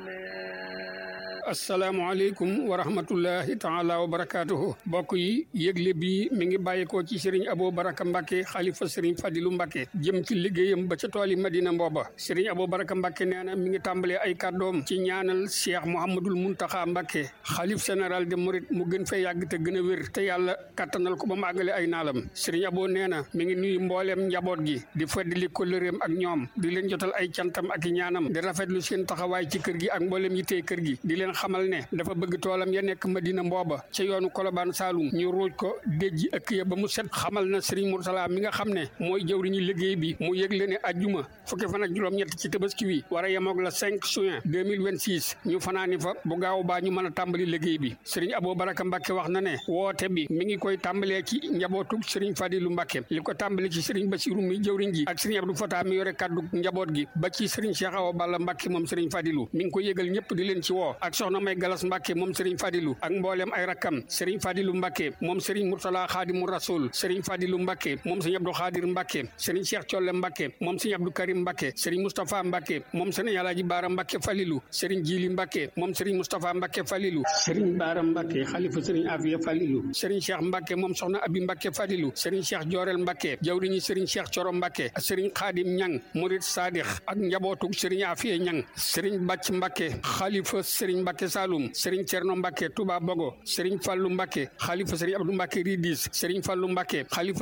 asalaamaaleykum wa rahmatullahi taala wa barakaatuhu mbokk yi yëgle bi mi ngi bàyyikoo ci sëriñ Abo Baraka Mbacke xalifa sëriñ Fadilu Mbacke jëm ci liggéeyam ba ca tooli Madina Mbooba sëriñ Abo Baraka Mbacke nee na mi ngi tàmbalee ay kàddoom ci ñaanal Cheikh Mouhamadul Muntaxa Mbacke xalif général de Mouride mu gën fee yàgg te gën a wér te yàlla kattanal ko ba mu àggale ay naalam sëriñ Abo nee na mi ngi nuyu mbooleem njaboot gi di feddali kóllëreem ak ñoom di leen jotal ay cantam ak i ñaanam di rafetlu seen taxawaay ci kër gi ak mbooleem yi tey kër gi di leen xamal ne dafa bëgg toolam ya nekk Madina Mbooba ca yoonu Kolobaan Saalum ñu ruuj ko déjji ëkk ya ba mu set xamal na Serigne Moursala mi nga xam ne mooy jëwriñu liggéey bi mu yëgle ne ajjuma fukki fan ak juróom-ñett ci tabaski wi war a yemoog la 5 juin 2026 ñu fanaani fa bu gaaw baa ñu mën a tàmbali liggéey bi Serigne Abo Baraka Mbacke wax na ne woote bi mi ngi koy tàmbalee ci njabootug Serigne Fadilu Mbacke li ko tàmbali ci Serigne Bassirou mi jëwriñ ji ak Serigne Abdou Fata mi yore kaddu njaboot gi ba ci Serigne Cheikh Awa Balla Mbacke moom Serigne Fadilu mi ngi ko yëgal ñëpp di leen ci woo ak soxna May Galas Mbacke moom Serigne Fadilu ak mboolem ay rakkam Serigne Fadilu Mbacke moom Serigne Murtala Xaadimu Rasul Serigne Fadilu Mbacke moom Serigne Abdou Xaadir Mbacke Serigne Cheikh Colle Mbacke moom Serigne Abdou Karim Mbacke Serigne Moustapha Mbacke moom Serigne Alaaji Baara Mbacke Falilu Serigne Jili Mbacke moom Serigne Moustapha Mbacke Falilu Serigne Baara Mbacke xalifa Serigne Afiya Falilu Serigne Cheikh Mbacke moom soxna Abi Mbacke Falilu Serigne Cheikh Jorel Mbacke jawriñu Serigne Cheikh Coro Mbacke Serigne Xaadim Ñang Murid Sadix ak njabootug Serigne Afiya Ñang Serigne Bàcc Mbacke xalifa Serigne Mbacke Saloum Serigne Cerno Mbacke Touba Bogo Serigne Fallou Mbacke xalifa Serigne Abdou Mbacke Ridis Serigne Fallou Mbacke xalifa